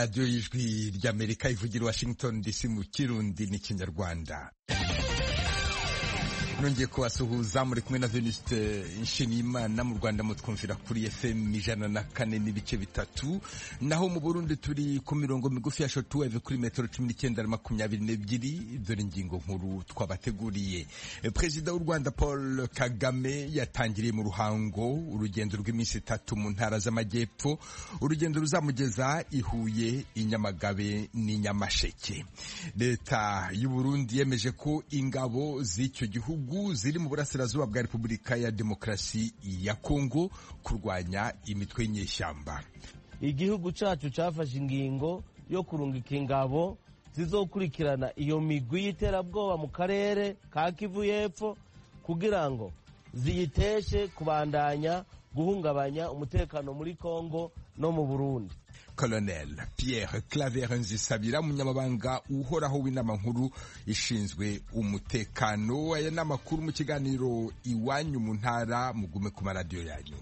radiyo y'ijwi ry'amerika ivugira washington dc mu kirundi n'ikinyarwanda nongeye kubasuhuza muri kumwe na Venuste Nshimiyimana mu Rwanda mutwumvira kuri FM ijana na kane n'ibice bitatu naho mu Burundi turi ku mirongo migufi ya shortwave kuri metero cumi n'icyenda na makumyabiri n'ebyiri dore ingingo nkuru twabateguriye Perezida w'u Rwanda Paul Kagame yatangiriye mu ruhango urugendo rw'iminsi itatu mu ntara z'amajyepfo urugendo ruzamugeza i Huye i Nyamagabe n'i Nyamasheke leta y'u Burundi yemeje ko ingabo z'icyo gihugu ziri mu burasirazuba bwa Repubulika ya Demokarasi ya Kongo kurwanya imitwe y'inyeshyamba. Igihugu cacu cafashe ingingo yo kurungika ingabo zizokurikirana iyo migwi y'iterabwoba mu karere ka Kivu y'Epfo kugira ngo ziyiteshe kubandanya guhungabanya umutekano muri Kongo no mu Burundi. Colonel Pierre Claver Nzisabira umunyamabanga uhoraho w'inama nkuru ishinzwe umutekano aya ni amakuru mu kiganiro iwanyu mu ntara mugume ku maradiyo yanyu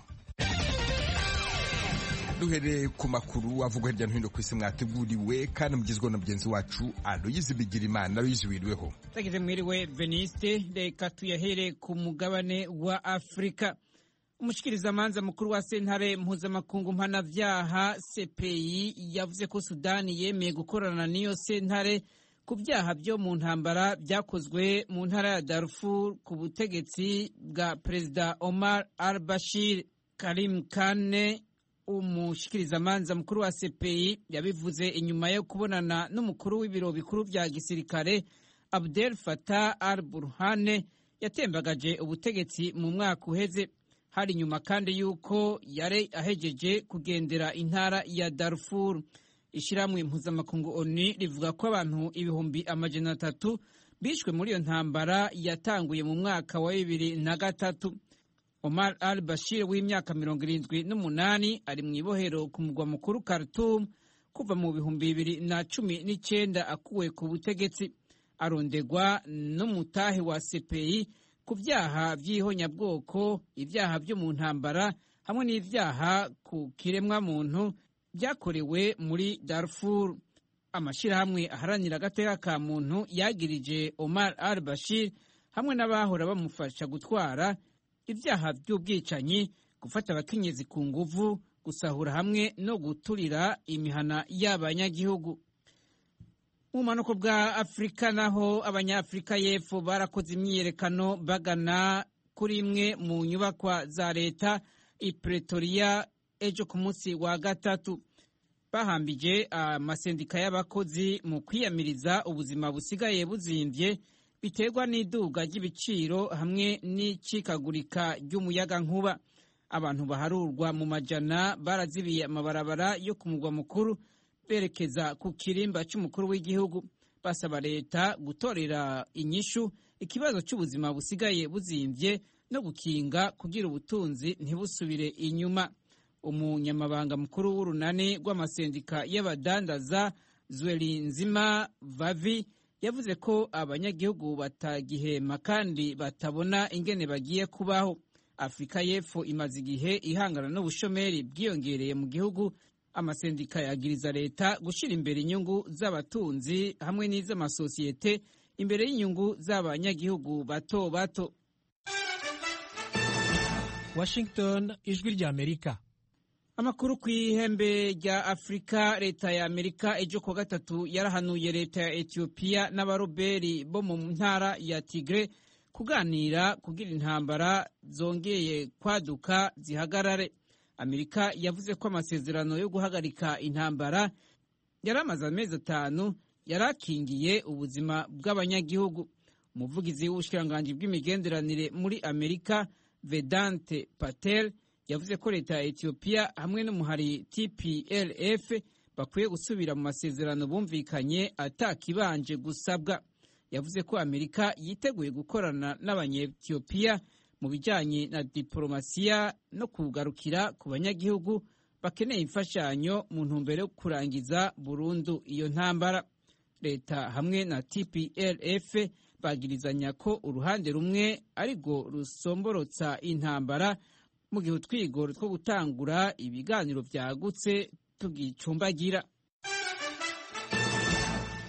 duhereye ku makuru avugwa hirya no hino ku isi mwateguriwe kandi mugizweho na mugenzi wacu Aloyizi Bigirimana Aloyizi wiriweho tageze mwiriwe Veniste reka tuyahere ku mugabane wa Afurika umushikirizamanza mukuru wa sentare mpuzamakungu mpanavyaha CPI yavuze ko Sudani yemeye gukorana n'iyo sentare ku vyaha vyo mu ntambara vyakozwe mu ntara ya Darfur ku butegetsi bwa Perezida Omar al-Bashir. Karim Kane umushikirizamanza mukuru wa CPI yabivuze inyuma yo kubonana n'umukuru w'ibiro bikuru vya gisirikare Abdel Fattah al-Burhane yatembagaje ubutegetsi mu mwaka uheze hari nyuma kandi yuko yari ahejeje kugendera intara ya Darfur. Ishiramwe mpuzamakungu ONU rivuga ko abantu ibihumbi amajana atatu bishwe muri iyo ntambara yatanguye mu mwaka wa bibiri na gatatu. Omar al Bashir w'imyaka mirongo irindwi n'umunani ari mu ibohero ku mugwa mukuru Khartoum kuva mu bihumbi bibiri na cumi n'icyenda akuwe ku butegetsi arondegwa n'umutahe wa CPI ku byaha by'ihonyabwoko ibyaha byo mu ntambara hamwe n'ibyaha ku kiremwamuntu byakorewe muri Darfur amashyirahamwe aharanira agateka ka muntu yagirije Omar al Bashir hamwe n'abahora bamufasha gutwara ibyaha by'ubwicanyi gufata abakenyezi ku nguvu gusahura hamwe no guturira imihana y'abanyagihugu mu bumanuko bwa afurika naho abanyafurika y'epfo barakoze imyiyerekano bagana kuri imwe mu nyubakwa za leta i pretoria ejo ku munsi wa gatatu bahambije amasendika y'abakozi mu kwiyamiriza ubuzima busigaye buzimbye biterwa n'iduga ry'ibiciro hamwe n'icikagurika ry'umuyagankuba abantu baharurwa mu majana barazibiye amabarabara yo ku mugwa mukuru berekeza ku kirimba cy'umukuru w'igihugu basaba leta gutorera inyishu ikibazo cy'ubuzima busigaye buzimbye no gukinga kugira ubutunzi ntibusubire inyuma umunyamabanga mukuru w'urunani rw'amasendika y'abadandaza Zwelinzima Vavi yavuze ko abanyagihugu batagihema kandi batabona ingene bagiye kubaho afurika y'epfo imaze igihe ihangana n'ubushomeri bwiyongereye mu gihugu amasendika yagiriza leta gushyira imbere inyungu z'abatunzi hamwe n'iz'amasosiyete imbere y'inyungu z'abanyagihugu bato bato Washington ijwi rya Amerika amakuru ku ihembe rya afurika leta ya amerika ejo kuwa gatatu yarahanuye leta ya etiyopiya n'abaroberi bo mu ntara ya tigre kuganira kugira intambara zongeye kwaduka zihagarare amerika yavuze ko amasezerano yo guhagarika intambara yari amaze amezi atanu yari akingiye ubuzima bw'abanyagihugu umuvugizi w'ubushikiranganji bw'imigenderanire muri amerika vedante patel yavuze ko leta ya etiyopiya hamwe n'umuhari tplf bakwiye gusubira mu masezerano bumvikanye atakibanje gusabwa yavuze ko amerika yiteguye gukorana n'abanyetiyopiya mu bijyanye na diporomasiya no kugarukira ku banyagihugu bakeneye imfashanyo mu ntumbero yo kurangiza burundu iyo ntambara leta hamwe na tplf bagirizanya ko uruhande rumwe arirwo rusomborotsa intambara mu gihe utwigoro two gutangura ibiganiro byagutse tugicumbagira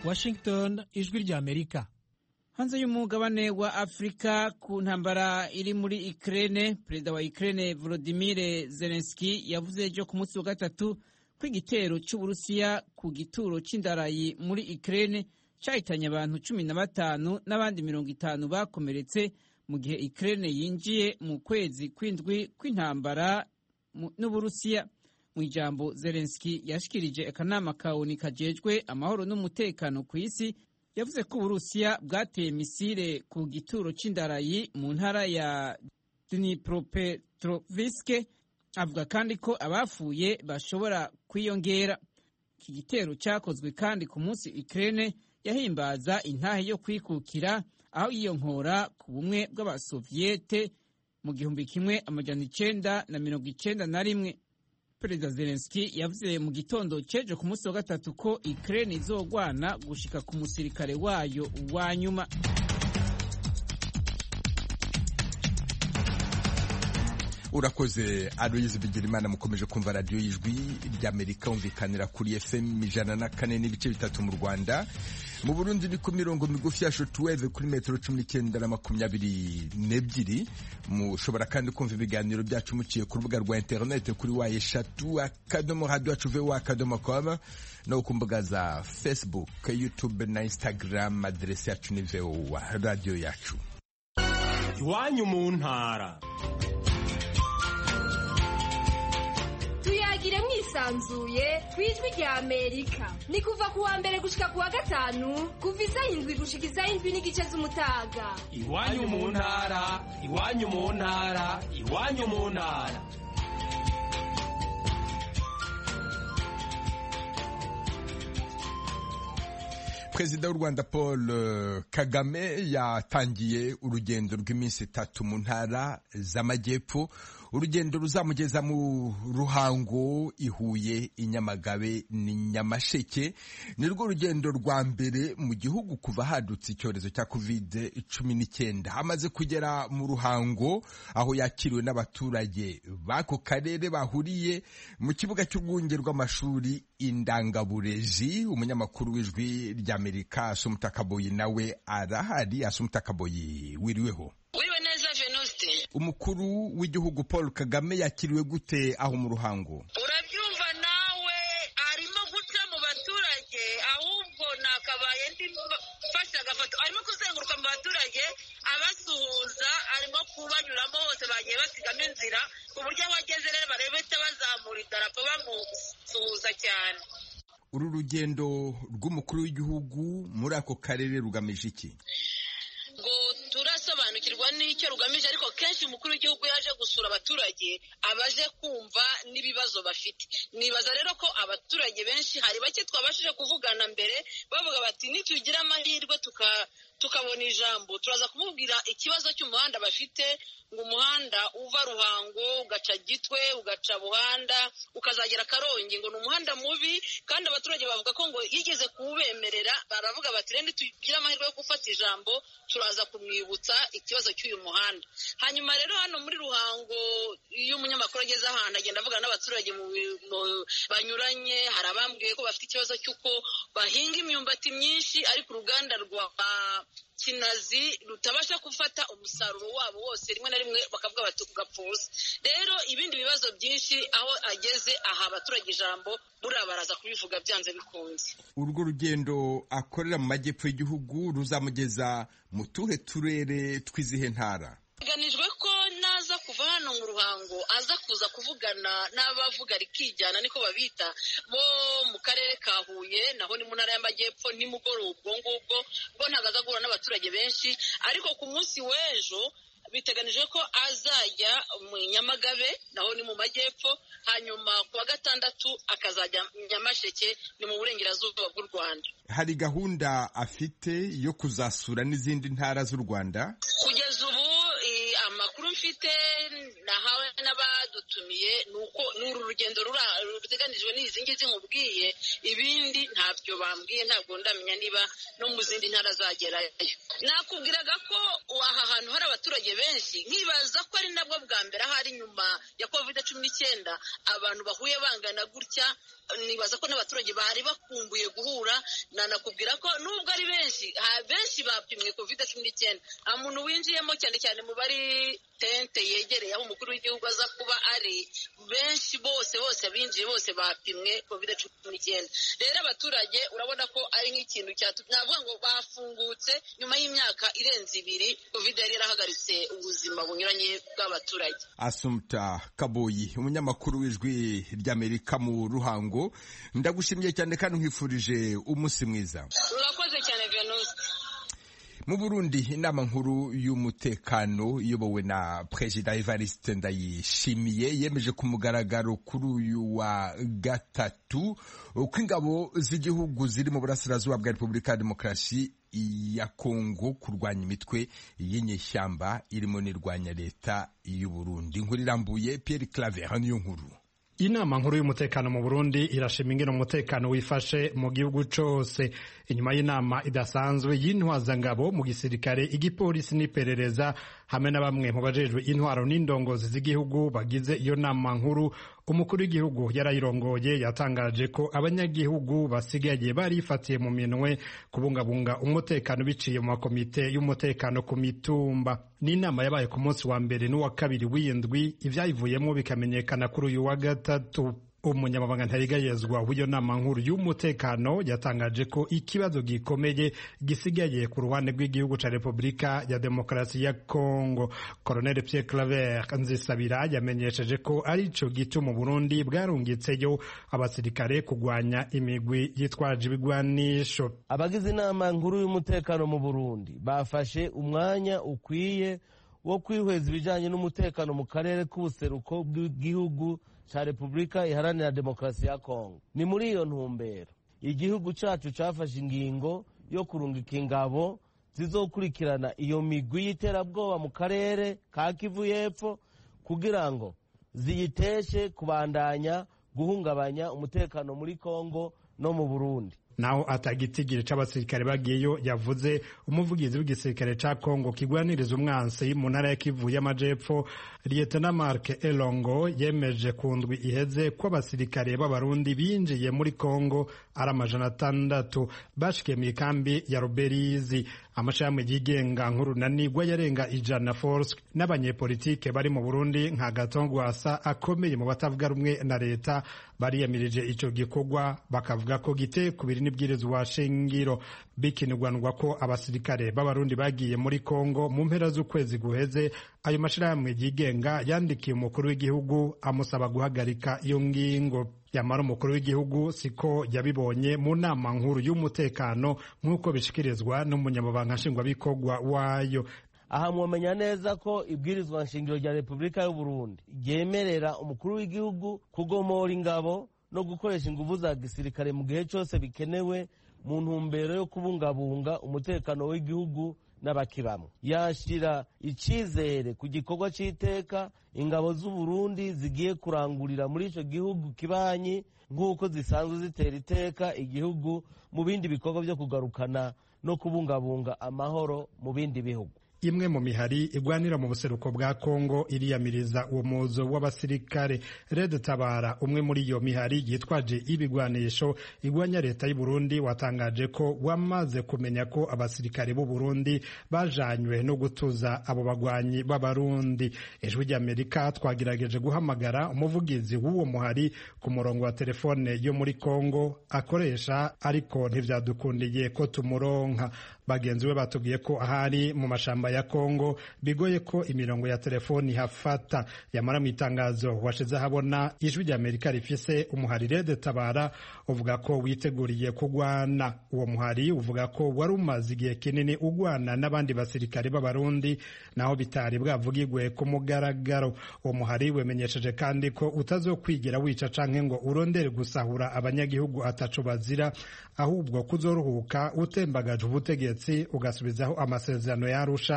washington ijwi ry'amerika hanze y'umugabane wa afurika ku ntambara iri muri ikirere perezida wa ikirere volodimir zelenski yavuze ejo ku munsi wa gatatu ko igitero cy'uburusiya ku gituro cy'indarayi muri ikirere cyahitanye abantu cumi na batanu n'abandi mirongo itanu bakomeretse mu gihe ikirere yinjiye mu kwezi kw'indwi kw'intambara n'uburusiya mu ijambo zelenski yashikirije akanama ka oni kajejwe amahoro n'umutekano ku isi yavuze ko uburusiya bwateye misile ku gituro cy'indarayi mu ntara ya dnipropetroviske avuga kandi ko abafuye bashobora kwiyongera iki gitero cyakozwe kandi ku munsi ukraine yahimbaza intahe yo kwikukira aho yiyonkora ku bumwe bw'abasoviyete mu gihumbi kimwe amajana icenda na mirongo icenda na rimwe perezida zelenski yavuze mu gitondo cy'ejo ku munsi wa gatatu ko ukraine izogwana gushika ku musirikare wayo wa nyuma urakoze aloyizi bigirimana mukomeje kumva radiyo y'ijwi ry'amerika umvikanira kuri fm ijana na kane n'ibice bitatu mu rwanda mu burundi ni ku mirongo migufi ya shotuweve kuri metero cumi n'icyenda na makumyabiri n'ebyiri mushobora kandi kumva ibiganiro byacu muciye ku rubuga rwa interinete kuri wa eshatu akadomo radiyo yacu vewa akadomo komu no ku mbuga za facebook youtube na instagram aderesi yacu ni vewa radiyo yacu iwanyu mu ntara tuyagire mwisanzuye ku ijwi rya amerika ni kuva ku wa mbere gushika ku wa gatanu kuva isaha indwi gushika isaha indwi n'igice z'umutaga iwanyu mu ntara iwanyu mu ntara iwanyu mu ntara perezida w'u rwanda paul kagame yatangiye urugendo rw'iminsi itatu mu ntara z'amajyepfo urugendo ruzamugeza mu ruhango ihuye inyamagabe ni nyamasheke ni rwo rugendo rwa mbere mu gihugu kuva hadutse icyorezo cya covid cumi n'icyenda amaze kugera mu ruhango aho yakiriwe n'abaturage b'ako karere bahuriye mu kibuga cy'urwunge rw'amashuri indangaburezi umunyamakuru w'ijwi ry'amerika asumutakaboyi nawe arahari asumutakaboyi wiriweho wiriwe neza venuste umukuru w'igihugu paul kagame yakiriwe gute aho mu ruhango urabyumva nawe arimo guca mu baturage ahubwo nakabaye ndi mfashe agafoto arimo kuzenguruka mu baturage abasuhuza arimo kubanyuramo bose bagiye basigamo inzira ku buryo abageze rero barebete bazamura idarapo bamusuhuza cyane uru rugendo rw'umukuru w'igihugu muri ako karere rugamije iki ngo turasobanukirwa n'icyo rugamije ariko kenshi umukuru w'igihugu yaje gusura abaturage abaje kumva n'ibibazo bafite nibaza rero ko abaturage benshi hari bake twabashije kuvugana mbere bavuga bati nitugira amahirwe tukabona ijambo turaza kumubwira ikibazo cy'umuhanda bafite ngo umuhanda uva ruhango ugaca gitwe ugaca buhanda ukazagera karongi ngo ni umuhanda mubi kandi abaturage bavuga ko ngo yigeze kuwubemerera baravuga bati rero nitugira amahirwe yo gufata ijambo turaza kumwibutsa ikibazo cy'uyu muhanda hanyuma rero hano muri ruhango iyo umunyamakuru ageze ahantu agenda avugana n'abaturage banyuranye hari abambwiye ko bafite ikibazo cy'uko bahinga imyumbati myinshi ariko uruganda rwa kinazi rutabasha gufata umusaruro wabo wose rimwe na rimwe bakavuga bati ugapfuza rero ibindi bibazo byinshi aho ageze aha abaturage ijambo buriya baraza kubivuga byanze bikunze urwo rugendo akorera mu majyepfo y'igihugu ruzamugeza mu tuhe turere tw'izihe ntara biganijwe ko naza kuva hano mu ruhango aza kuza kuvugana n'abavuga rikijyana niko babita bo mu karere ka huye naho ni mu ntara y'amajyepfo nimugoroba ubwo ngubwo bwo ntabwo aza guhura n'abaturage benshi ariko ku munsi w'ejo biteganijwe ko azajya mu nyamagabe naho ni mu majyepfo hanyuma ku wa gatandatu akazajya nyamasheke ni mu burengerazuba bw'u rwanda hari gahunda afite yo kuzasura n'izindi ntara z'u rwanda kugeza ubu amakuru mfite nahawe n'abadutumiye ni uko ni uru rugendo ruteganijwe n'izi ngizi nkubwiye ibindi ntabyo bambwiye ntabwo ndamenya niba no mu zindi ntara zagerayo nakubwiraga ko aha hantu hari abaturage benshi nkibaza ko ari nabwo bwa mbere ahari nyuma ya covid cumi n'icyenda abantu bahuye bangana gutya nibaza ko n'abaturage bari bakumbuye guhura nanakubwira ko nubwo ari benshi benshi bapimwe covid cumi n'icyenda nta muntu winjiyemo cyane cyane mu bari tente yegereye aho umukuru w'igihugu aza kuba ari benshi bose bose abinjiye bose bapimwe covid cumi n'icyenda rero abaturage urabona ko ari nk'ikintu navuga ngo bafungutse nyuma y'imyaka irenze ibiri covid yari yarahagaritse ubuzima bunyuranye bw'abaturage asumta kaboyi umunyamakuru w'ijwi ry'amerika mu ruhango ndagushimiye cyane kandi nkwifurije umunsi mwiza urakoze cyane venuste mu burundi inama nkuru y'umutekano iyobowe na perezida evariste ndayishimiye yemeje ku mugaragaro kuri uyu wa gatatu ko ingabo z'igihugu ziri mu burasirazuba bwa repubulika ya demokarasi ya kongo kurwanya imitwe y'inyeshyamba irimo n'irwanya leta y'uburundi inkuru irambuye pierre claver niyo nkuru inama nkuru y'umutekano mu burundi irashima ingene umutekano wifashe mu gihugu cose inyuma y'inama idasanzwe y'intwazangabo mu gisirikare igipolisi n'iperereza hamwe na bamwe mu bajejwe intwaro n'indongozi z'igihugu bagize iyo nama nkuru umukuru w'igihugu yarayirongoye yatangaje ko abanyagihugu basigaye barifatiye mu minwe kubungabunga umutekano biciye mu makomite y'umutekano ku mitumba n'inama yabaye ku munsi wa mbere n'uwa kabiri w'indwi ivyayivuyemo bikamenyekana kuri uyu wa gatatu umunyamabanga ntarigayezwa w'iyo nama nkuru y'umutekano yatangaje ko ikibazo gikomeye gisigaye ku ruhande rw'igihugu ca repubulika ya demokarasi ya kongo colonel pierre claver nzisabira yamenyesheje ko ari ico gituma burundi bwarungitseyo abasirikare kugwanya imigwi yitwaje ibigwanisho abagize inama nkuru y'umutekano mu burundi bafashe umwanya ukwiye wo kwihweza ibijanye n'umutekano mu karere k'ubuseruko bw'igihugu ca repubulika iharanira demokarasi ya kongo ni muri iyo ntumbero igihugu cacu cafashe ingingo yo kurungika ingabo zizokurikirana iyo migwi y'iterabwoba mu karere ka kivu y'epfo kugira ngo ziyiteshe kubandanya guhungabanya umutekano muri kongo no mu burundi naho atagitigiri c'abasirikare bagiyeyo yavuze umuvugizi w'igisirikare ca Kongo kigwaniriza umwansi mu ntara ya Kivu y'amajepfo Lieutenant Mark Elongo yemeje ku ndwi iheze ko abasirikare b'abarundi binjiye muri Kongo ari amajana atandatu bashikiye mu ikambi ya Ruberizi amashami yigenga nk'urunanirwa yarenga ijana force n'abanyepolitike bari mu Burundi nka Gatongwasa akomeye mu batavuga rumwe na leta bariyamirije ico gikorwa bakavuga ko giteye kubiri n'ibwirizwa shingiro bikinirwanwa ko abasirikare b'abarundi bagiye muri Kongo mu mpera z'ukwezi guheze ayo mashirahamwe yigenga yandikiye umukuru w'igihugu amusaba guhagarika iyo ngingo yamara umukuru w'igihugu siko yabibonye mu nama nkuru y'umutekano nk'uko bishikirizwa n'umunyamabanga nshingwabikorwa wayo aha mwamenya neza ko ibwirizwa nshingiro rya repubulika y'u Burundi ryemerera umukuru w'igihugu kugomora ingabo no gukoresha ingufu za gisirikare mu gihe cyose bikenewe mu ntumbero yo kubungabunga umutekano w'igihugu n'abakibamwe yashyira icyizere ku gikorwa cy'iteka ingabo z'u Burundi zigiye kurangurira muri icyo gihugu kibanyi nk'uko zisanzwe zitera iteka igihugu mu bindi bikorwa byo kugarukana no kubungabunga amahoro mu bindi bihugu imwe mu mihari igwanira mu buseruko bwa Kongo iriyamiriza uwo muzo w'abasirikare Red Tabara umwe muri iyo mihari yitwaje ibigwanisho igwanya leta y'u Burundi watangaje ko wamaze kumenya ko abasirikare b'u Burundi bajanywe no gutuza abo bagwanyi b'abarundi ijwi ry'Amerika twagerageje guhamagara umuvugizi w'uwo muhari ku murongo wa telefone yo muri Kongo akoresha ariko ntivyadukundiye ko tumuronka bagenzi be batubwiye ko ahari mu mashamba ya Kongo bigoye ko imirongo ya telefoni hafata yamara mu itangazo washize habona ijwi rya Amerika rifise umuhari Red Tabara uvuga ko witeguriye kugwana uwo muhari uvuga ko wari umaze igihe kinini ugwana n'abandi basirikare b'abarundi naho bitari bwavugigwe ku mugaragaro uwo muhari wemenyesheje kandi ko utazokwigira wica canke ngo urondere gusahura abanyagihugu ataco bazira ahubwo kuzoruhuka utembagaje ubutegetsi ugasubizaho amasezerano yarusha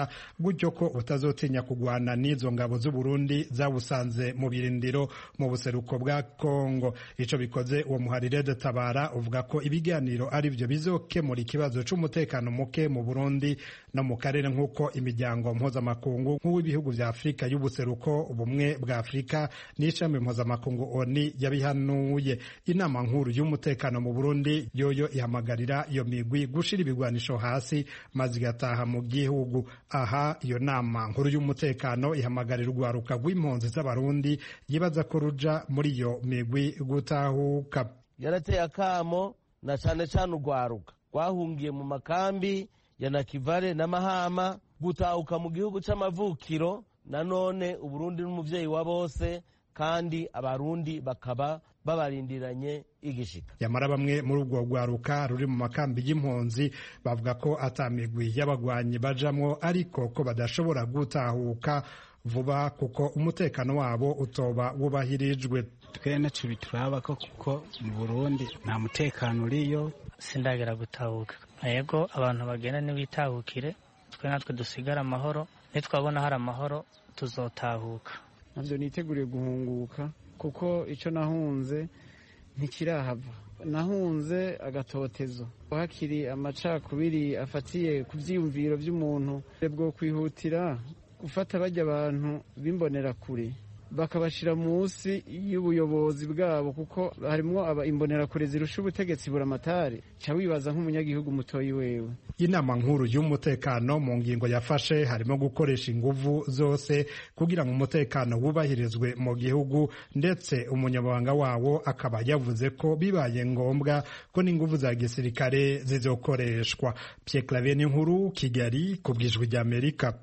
ugwaruka gutyo ko utazotinya kugwana n'izo ngabo z'u Burundi zawusanze mu birindiro mu buseruko bwa Kongo ico bikoze uwo muharire de tabara uvuga ko ibiganiro ari byo bizokemura ikibazo c'umutekano muke mu Burundi no mu karere nk'uko imiryango mpuzamakungu nk'uw'ibihugu vya Afurika y'ubuseruko ubumwe bwa Afurika n'ishami mpuzamakungu ONU yabihanuye inama nkuru y'umutekano mu Burundi yoyo ihamagarira iyo migwi gushira ibigwanisho hasi maze igataha mu gihugu aha iyo nama nkuru y'umutekano ihamagarira urwaruka rw'impunzi z'abarundi yibaza ko ruja muri iyo migwi gutahuka yarateye akamo na cane cane urwaruka rwahungiye mu makambi ya nakivale na mahama gutahuka mu gihugu c'amavukiro nanone uburundi n'umuvyeyi wa bose kandi abarundi bakaba babarindiranye igishika yamara bamwe muri ubwo rwaruka ruri mu makambi y'impunzi bavuga ko atamigwi y'abagwanyi bajamwo ariko ko badashobora gutahuka vuba kuko umutekano wabo utoba wubahirijwe twe naco bituraba ko kuko mu burundi nta mutekano uriyo sindagera gutahuka yego abantu bagenda ntibitahukire twe natwe dusigare amahoro nitwabona hari amahoro tuzotahuka nabyo niteguriye guhunguka kuko icyo nahunze ntikirahava nahunze agatotezo hakiri amacakubiri afatiye ku byiyumviro by'umuntu bwo kwihutira gufata bajya abantu bimbonera kure bakabashyira munsi y'ubuyobozi bwabo kuko harimo imbonerakure zirusha ubutegetsi buramatari cya wibaza nk'umunyagihugu mutoyi wewe inama nkuru y'umutekano mu ngingo yafashe harimo gukoresha inguvu zose kugira ngo umutekano wubahirizwe mu gihugu ndetse umunyamabanga wawo akaba yavuze ko bibaye ngombwa ko n'inguvu za gisirikare zizokoreshwa Pierre Claver nkuru Kigali ku bwijwi ry'Amerika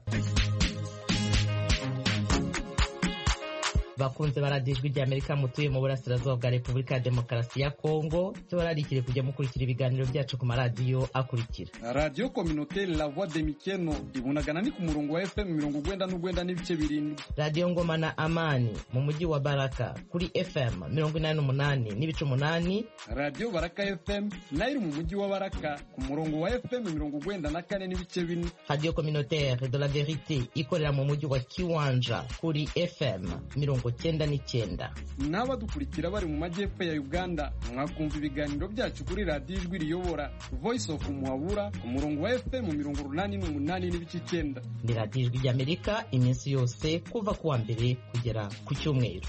bakunze baradiyo ijwi ry'amerika mutuye mu burasirazuba bwa repubulika ya demokarasi ya kongo tubararikire kujya mukurikira ibiganiro byacu ku maradiyo akurikira radiyo kominoteri la voix de mikeno ibunagana ni ku murongo wa fm mirongo ugwenda n'ugwenda n'ibice birindwi radiyo ngoma na amani mu mujyi wa baraka kuri fm mirongo inani n'umunani n'ibice umunani radiyo baraka fm nayo iri mu mujyi wa baraka ku murongo wa fm mirongo ugwenda na kane n'ibice bine radiyo kominoteri de la verite ikorera mu mujyi wa kiwanja kuri fm mirongo cyenda n'icyenda n'abadukurikira bari mu majyepfo ya uganda mwakumva ibiganiro byacu kuri radiyo ijwi riyobora voice of muhabura ku murongo wa fm mirongo urunani n'umunani n'ibice icyenda ni radiyo ijwi ry'amerika iminsi yose kuva ku wa mbere kugera ku cyumweru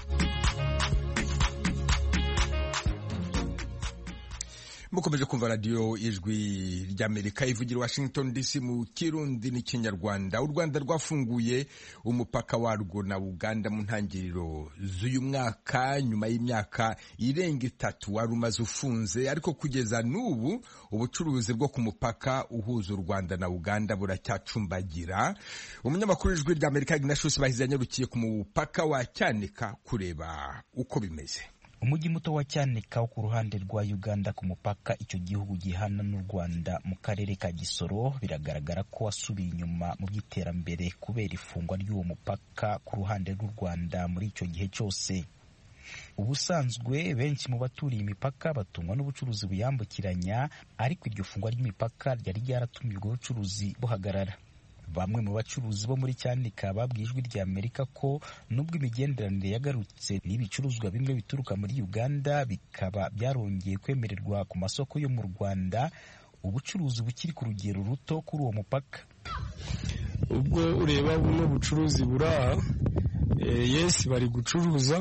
mukomeje kumva radiyo ijwi ry'amerika ivugira washington dc mu kirundi n'ikinyarwanda u rwanda rwafunguye umupaka warwo na uganda mu ntangiriro z'uyu mwaka nyuma y'imyaka irenga itatu wari umaze ufunze ariko kugeza n'ubu ubucuruzi bwo ku mupaka uhuza u rwanda na uganda buracyacumbagira umunyamakuru w'ijwi ry'amerika ignatius bahize yanyarukiye ku mupaka wa cyanika kureba uko bimeze umujyi muto wa cyanika wo ku ruhande rwa uganda ku mupaka icyo gihugu gihana n'u rwanda mu karere ka gisoro biragaragara ko wasubiye inyuma mu by'iterambere kubera ifungwa ry'uwo mupaka ku ruhande rw'u rwanda muri icyo gihe cyose ubusanzwe benshi mu baturiye imipaka batungwa n'ubucuruzi buyambukiranya ariko iryo fungwa ry'imipaka ryari ryaratumye ubwo bucuruzi buhagarara bamwe mu bacuruzi bo muri cyanika babwiye ijwi rya amerika ko nubwo imigenderanire yagarutse n'ibicuruzwa bimwe bituruka muri uganda bikaba byarongeye kwemererwa ku masoko yo mu rwanda ubucuruzi bukiri ku rugero ruto kuri uwo mupaka ubwo ureba buno bucuruzi buri aha yesi bari gucuruza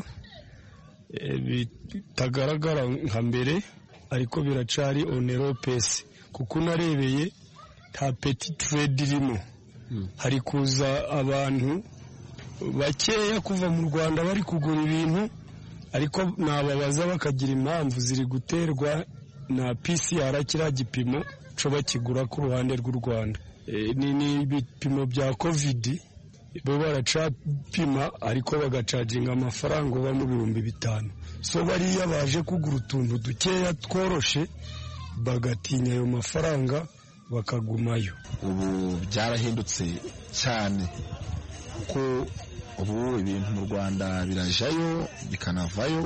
bitagaragara nka mbere ariko biracari oneropesi kuko unarebeye nta peti turedi irimo hari kuza abantu bakeya kuva mu rwanda bari kugura ibintu ariko nababaza bakagira impamvu ziri guterwa na pcr kiriya gipimo cyo bakigura ku ruhande rw'u rwanda ni ibipimo bya kovidi bo baracapima ariko bagacaginga amafaranga uba mu bihumbi bitanu so bariya baje kugura utuntu dukeya tworoshe bagatinya ayo mafaranga bakagumayo ubu byarahindutse cyane kuko ubu ibintu mu rwanda birajayo bikanavayo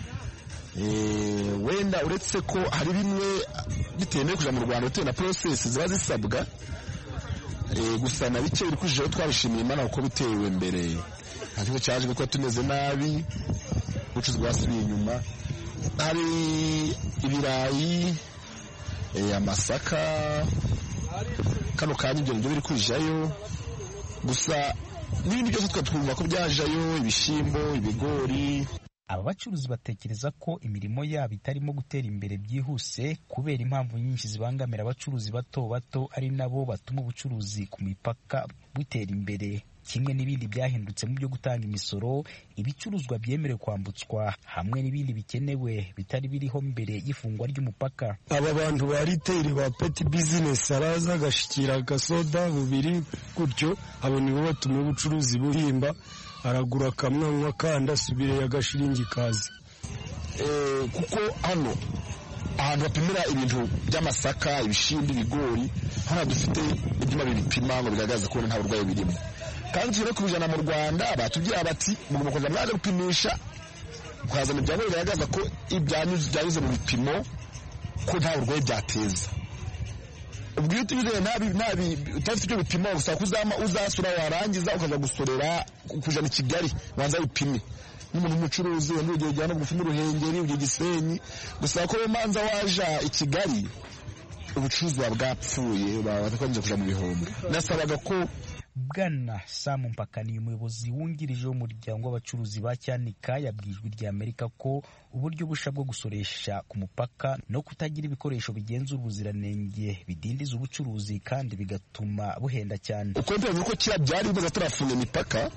wenda uretse ko hari bimwe bitemewe kujya mu rwanda bitewe na porosesi ziba zisabwa gusa na bike biri kujijeho twabishimiye imana kuko bitewe mbere nta kibazo cyaje kuko tumeze nabi ubucuruzi bwasubiye inyuma hari ibirayi amasaka kano kanya ibyo nibyo biri kujayo gusa n'ibindi byose twumva ko byajayo ibishyimbo ibigori aba bacuruzi batekereza ko imirimo yabo itarimo gutera imbere byihuse kubera impamvu nyinshi zibangamira abacuruzi bato bato ari nabo batuma ubucuruzi ku mipaka butera imbere kimwe n'ibindi byahindutse mu byo gutanga imisoro ibicuruzwa byemerewe kwambutswa hamwe n'ibindi bikenewe bitari biriho mbere y'ifungwa ry'umupaka aba bantu ba riteyiri ba peti bizinesi araza agashikira agasoda bubiri gutyo abo nibo batuma ubucuruzi buhimba aragura akamwanywa kandi asubire agashiringi kazi kuko hano ahantu bapimira ibintu by'amasaka ibishyimbo ibigori hano dufite ibyuma bibipima ngo bigaragaze ko nta burwayi birimo kandi tugere kubijana mu rwanda batubwira bati mugomba kuza mwaje gupimisha mukazana ibyangombwa bigaragaza ko byanyuze mu bipimo ko nta burwayi byateza ubwo iyo utubizeye utafite ibyo bipimo usaba ko uzasura warangiza ukaza gusorera kujana i kigali wanza bipime n'umuntu w'umucuruzi wenda urugero ujyana bugufi n'uruhengeri ugiye gisenyi gusaba ko manza waja i kigali ubucuruzi buba bwapfuye batakwanje kuja mu bihombo nasabaga ko bwana samu mpakaniye umuyobozi wungirije w'umuryango w'abacuruzi ba cyanika yabwiye ijwi rya amerika ko uburyo busha bwo gusoresha ku mupaka no kutagira ibikoresho bigenzura ubuziranenge bidindiza ubucuruzi kandi bigatuma buhenda cyane uko mbere uko kera byari bimaze turafunga imipaka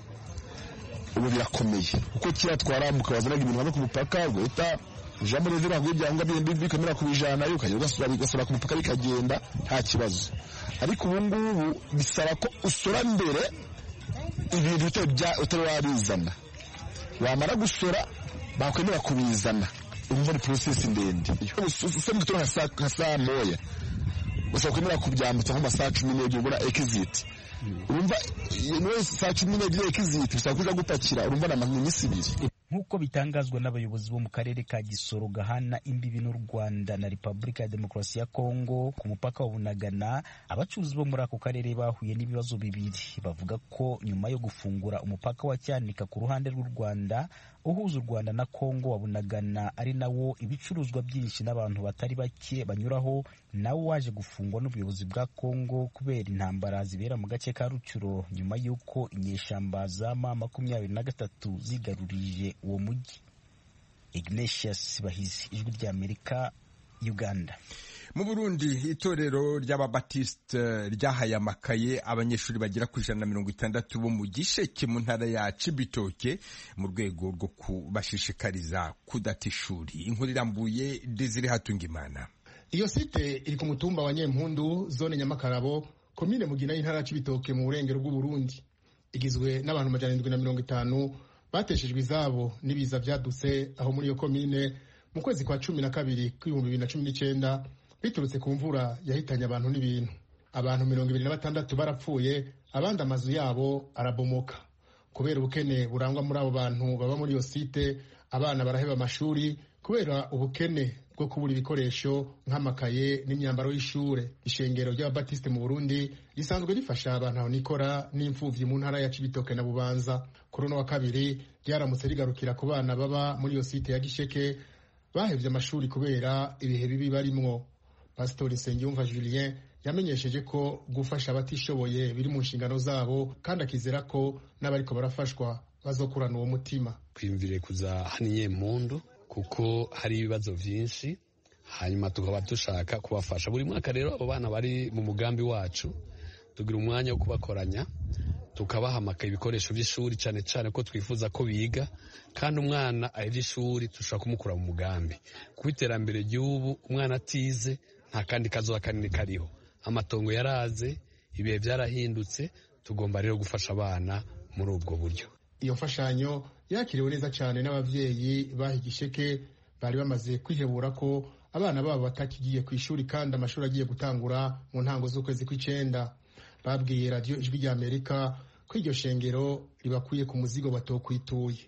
ubu birakomeye uko kera twarambuka wazanaga ibintu hano ku mupaka ugahita ujambo rero ntabwo ibyangombwa bikamera kubijanayo ukajya ugasura ku mupaka bikagenda nta kibazo ariko ubu ngubu bisaba ko usora mbere ibintu utari wabizana wamara gusora bakwemera kubizana urumva ni porosesi ndende usa mu gitondo nka saa moya gusa kwemera kubyambutsa nko masaha cumi n'ebyiri ubona ekiziti urumva niwe saa cumi n'ebyiri ekiziti bisaba kuja gupakira urumva ni iminsi ibiri nk'uko bitangazwa n'abayobozi bo mu karere ka gisoro gahana imbibi n'u rwanda na repubulika ya demokarasi ya kongo ku mupaka wa bunagana abacuruzi bo muri ako karere bahuye n'ibibazo bibiri bavuga ko nyuma yo gufungura umupaka wa cyanika ku ruhande rw'u rwanda uhuza u rwanda na kongo wa bunagana ari nawo ibicuruzwa byinshi n'abantu batari bake banyuraho nawo waje gufungwa n'ubuyobozi bwa kongo kubera intambara zibera mu gace ka rucuro nyuma y'uko inyeshamba za ma makumyabiri na gatatu zigarurije uwo mujyi ignatius bahizi ijwi ry'amerika uganda mu burundi itorero ry'ababatisite ryahaye amakaye abanyeshuri bagera ku ijana na mirongo itandatu bo mu gisheke mu ntara ya cibitoke mu rwego rwo kubashishikariza kudata ishuri inkuru irambuye desire hatungimana iyo site iri ku mutumba wa nyempundu zone nyamakarabo komine mugina y'intara ya cibitoke mu burengero bw'uburundi igizwe n'abantu amajana arindwi na mirongo itanu bateshejwe izabo n'ibiza byadutse aho muri iyo komine mu kwezi kwa cumi na kabiri kw'ibihumbi bibiri na cumi n'icyenda biturutse ku mvura yahitanye abantu n'ibintu abantu mirongo ibiri na batandatu barapfuye abandi amazu yabo arabomoka kubera ubukene burangwa muri abo bantu baba muri iyo site abana baraheba amashuri kubera ubukene bwo kubura ibikoresho nk'amakaye n'imyambaro y'ishure ishengero ry'ababatisite mu burundi risanzwe rifasha abantu aho nikora n'imfuvyi mu ntara ya cibitoke na bubanza kuri uno wa kabiri ryaramutse rigarukira ku bana baba muri iyo site ya gisheke bahevye amashuri kubera ibihe bibi barimwo pasitori nsengiyumva julien yamenyesheje ko gufasha abatishoboye biri mu nshingano zabo kandi akizera ko n'abariko barafashwa bazokurana uwo mutima twiyumvire kuza hano inyempundu kuko hari ibibazo byinshi hanyuma tukaba dushaka kubafasha buri mwaka rero abo bana bari mu mugambi wacu tugira umwanya wo kubakoranya tukabahamaka ibikoresho by'ishuri cyane cyane ko twifuza ko biga kandi umwana ahebye ishuri dushobora kumukura mu mugambi kuko iterambere ry'ubu umwana atize nta kandi kazuba kanini kariho amatongo yaraze ibihe byarahindutse tugomba rero gufasha abana muri ubwo buryo iyo mfashanyo yakiriwe neza cyane n'ababyeyi baha igisheke bari bamaze kwihebura ko abana babo batakigiye ku ishuri kandi amashuri agiye gutangura mu ntango z'ukwezi kw'icyenda babwiye radiyo ijwi ry'amerika ko iryo shengero ribakuye ku muzigo batokwituye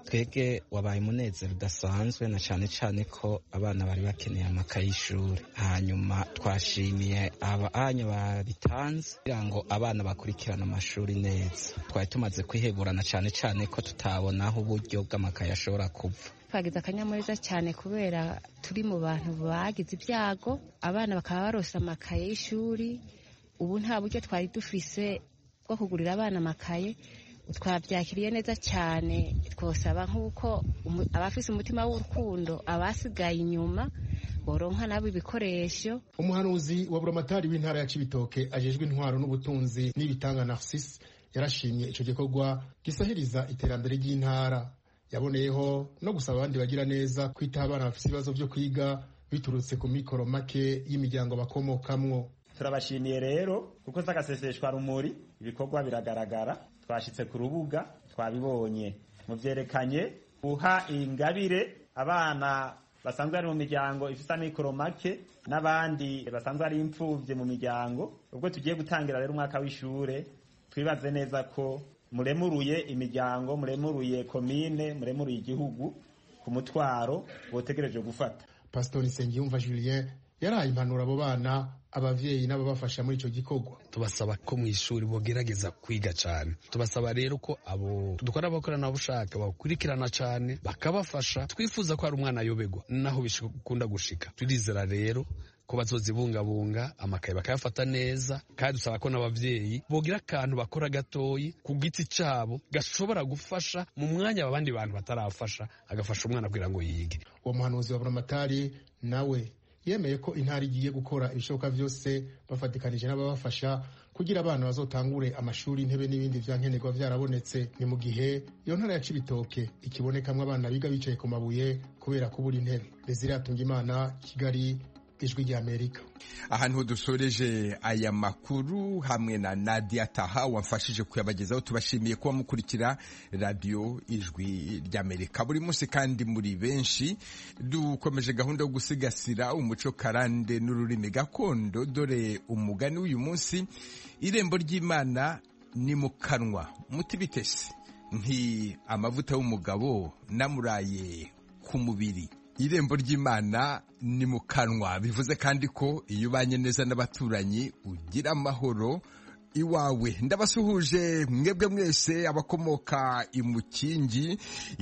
twebwe wabaye umunezero udasanzwe na cyane cyane ko abana bari bakeneye amakaye y'ishuri hanyuma twashimiye abanya babitanze kugira ngo abana bakurikirane amashuri neza twari tumaze kwiheburana cyane cyane ko tutabona aho uburyo bw'amakaye ashobora kuva twagize akanyamuneza cyane kubera turi mu bantu bagize ibyago abana bakaba barose amakaye y'ishuri ubu nta buryo twari dufise bwo kugurira abana amakaye twabyakiriye neza cyane twosaba nk'uko abafise umutima w'urukundo abasigaye inyuma boronka nabo ibikoresho umuhanuzi wa buramatari w'intara ya cibitoke ajejwe intwaro n'ubutunzi n'ibitanga narcisse yarashimye ico gikorwa gisahiriza iterambere ry'intara yaboneyeho no gusaba abandi bagira neza kwitaho abana bafise ibibazo vyo kwiga biturutse ku mikoro make y'imiryango bakomokamwo turabashimiye rero kuko z'agaseseshwa rumuri ibikorwa biragaragara twashitse ku rubuga twabibonye muvyerekanye guha ingabire abana basanzwe bari mu miryango ifise amikoro make n'abandi basanzwe ari imfuvye mu miryango ubwo tugiye gutangira rero umwaka w'ishure twibaze neza ko muremuruye imiryango muremuruye komine muremuruye igihugu ku mutwaro botegereje gufata pasitori nsengiyumva julien yaraye impanuro abo bana abavyeyi n'ababafasha muri ico gikorwa tubasaba ko mu ishuri bogerageza kwiga cyane tubasaba rero ko abo dukora abakoranabushake bakurikirana cyane bakabafasha twifuza ko hari umwana ayobegwa naho bikunda gushika turizera rero ko bazozibungabunga amakaye bakayafata neza kandi dusaba ko n'abavyeyi bogira akantu bakora gatoyi ku giti cabo gashobora gufasha mu mwanya abandi bantu batarafasha agafasha umwana kugira ngo yige uwo muhanuzi wa buramatari nawe yemeye ko intara igiye gukora ibishoboka byose bafatikanije n'ababafasha kugira abana bazotangure amashuri intebe n'ibindi vya nkenerwa vyarabonetse ni mu gihe iyo ntara ya cibitoke ikibonekamwo abana biga bicaye ku mabuye kubera kubura intebe desire atunga imana kigali ijwi ry'amerika ahantu dusoreje aya makuru hamwe na nadia taha wamfashije kuyabagezaho tubashimiye kuba mukurikira radiyo ijwi ry'amerika buri munsi kandi muri benshi dukomeje gahunda yo gusigasira umuco karande n'ururimi gakondo dore umugani w'uyu munsi irembo ry'imana ni mu kanwa muti bitese nti amavuta y'umugabo namuraye ku mubiri irembo ry'imana ni mu kanwa bivuze kandi ko iyo ubanye neza n'abaturanyi ugira amahoro iwawe ndabasuhuje mwebwe mwese abakomoka imukingi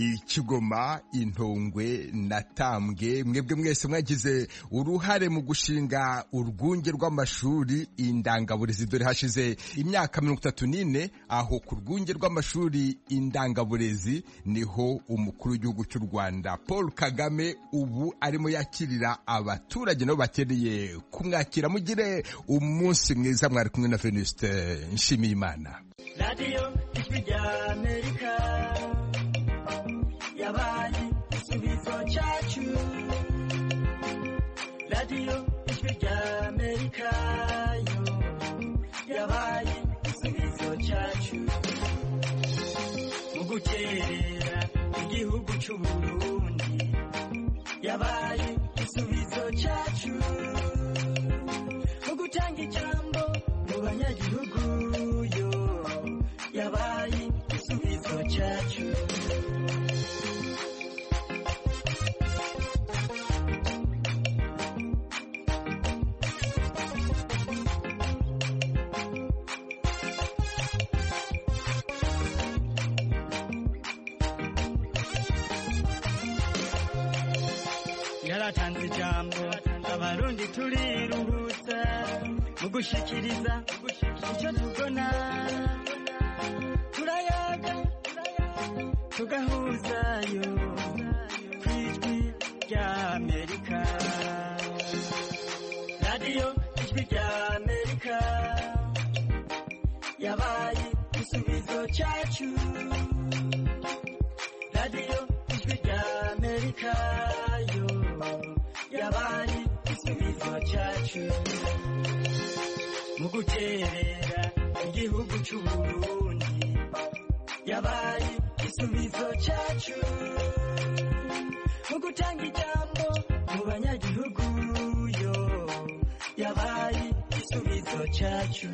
ikigoma intongwe na tambwe mwebwe mwese mwagize uruhare mu gushinga urwunge rw'amashuri indangaburezi dore hashize imyaka mirongo itatu n'ine aho ku rwunge rw'amashuri indangaburezi niho umukuru w'igihugu cy'u rwanda paul kagame ubu arimo yakirira abaturage nabo bakeneye kumwakira mugire umunsi mwiza mwari kumwe na venuste nshimiye imana radiyo ijwi rya amerika yabaye igisubizo cyacu radiyo ijwi rya amerika yo yabaye igisubizo cyacu mu gukerera igihugu cy'u burundi yabaye igisubizo cyacu mu gutanga ijambo mu banyagihugu yo yabaye igisubizo cyacu yaratanze ijambo abarundi turiruhutsa mu gushikiriza icyo tubona turayaga tugahuzayo ku ijwi rya amerika radiyo ijwi rya amerika yabaye igisubizo cyacu radiyo ijwi rya amerika yo yabaye igisubizo cyacu mu guterera igihugu cy'u Burundi yabaye igisubizo cyacu mu gutanga ijambo mu banyagihugu yo yabaye igisubizo cyacu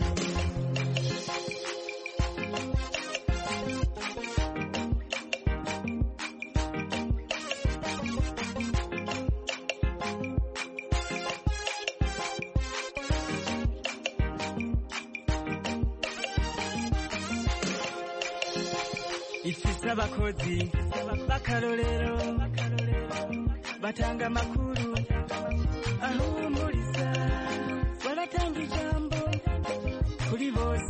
z'abakozi b'akarorero batanga amakuru ahumuriza